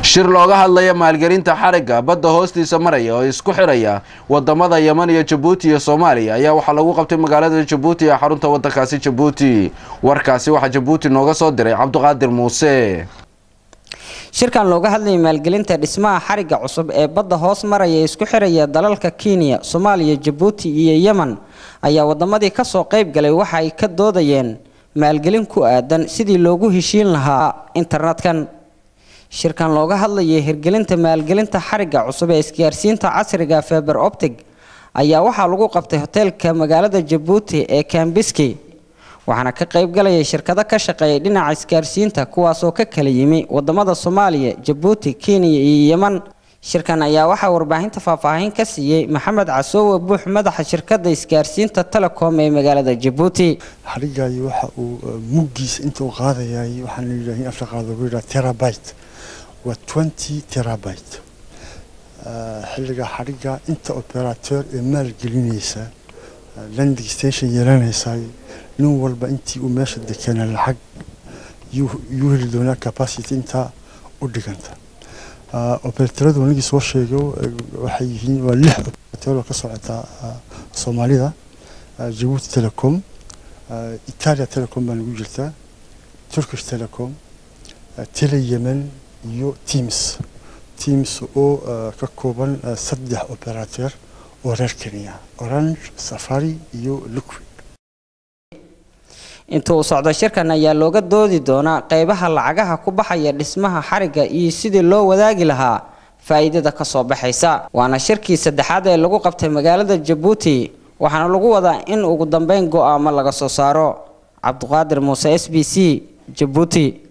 shir looga hadlaya maalgelinta xarigga badda hoostiisa maraya oo isku xidhaya wadamada yeman iyo jabuuti iyo soomaaliya ayaa waxaa lagu qabtay magaalada jabuuti ee xarunta wadankaasi jabuuti warkaasi waxaa jabuuti nooga soo diray cabdiqaadir muuse shirkan looga hadlayay maalgelinta dhismaha xarigga cusub ee badda hoos maraya isku xiraya dalalka kenya soomaaliya jabuuti iyo yemen ayaa wadamadii kasoo qayb galay waxa ay ka doodayeen maalgelin ku aadan sidii loogu heshiin lahaa internetkan shirkan looga hadlayay hirgelinta maalgelinta xarigga cusub ee isgaarsiinta casriga feber optic ayaa waxaa lagu qabtay hoteelka magaalada jabuuti ee kambiski waxaana ka qayb galayay shirkado ka shaqeeyay dhinaca isgaarsiinta kuwaasoo ka kala yimi wadamada soomaaliya jabuuti kenya iyo yeman shirkan ayaa waxaa warbaahinta faahfaahin ka siiyey maxamed casoowe buux madaxa shirkada isgaarsiinta telecom ee magaalada jabuuti xarigaayi waxa uu muggiisa inta uu qaadayay waxaan layidhaha in afka qaada lagu yidhaha terabyte waa twenty terabyte xilliga xarigga inta operateur ee maalgelinaysa landing station yeelanaysa nin walba intii uu meesha dekena lacag yuu heli doonaa capacity intaa u dhiganta operatoradu anigii soo sheego waxay yihiin waa lix operator oo ka socota soomaalida jabuuti telecom italia telecom baa nagu jirtaa turkish telecom tele yemen iyo teams teams oo ka kooban saddex operator oo reer kenya orange safari iyo liquid inta uu socdo shirkan ayaa looga doodi doonaa qeybaha lacagaha ku baxaya dhismaha xarigga iyo sidii loo wadaagi lahaa faa'iidada ka soo baxaysa waana shirkii saddexaad ee lagu qabtay magaalada jabuuti waxaana lagu wadaa in ugu dambeyn go'aamo laga soo saaro cabdiqaadir muuse s b c jabuuti